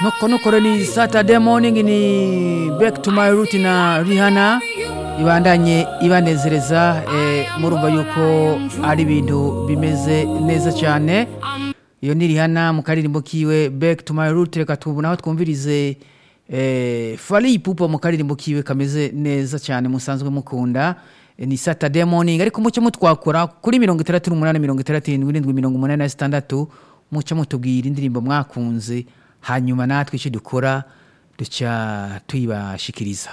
nokonokore ni saturday morning ni back to my root na rihana ibandanye ibanezereza eh, murumva yuko ari ibintu bimeze neza cyane iyo ni rihana mu karirimbo kiwe back to my root reka tubunaho twumvirize eh, fari ipupa mu karirimbo kiwe kameze neza cyane musanzwe mukunda Eh, ni saturday morning ariko mucyo mutwakora kuri mirongo itandatu n'umunani mirongo itandatu irindwi irindwi mirongo umunani na sitandatu mucyo mutubwira indirimbo mwakunze hanyuma natwe icyo dukora duca tuyibashikiriza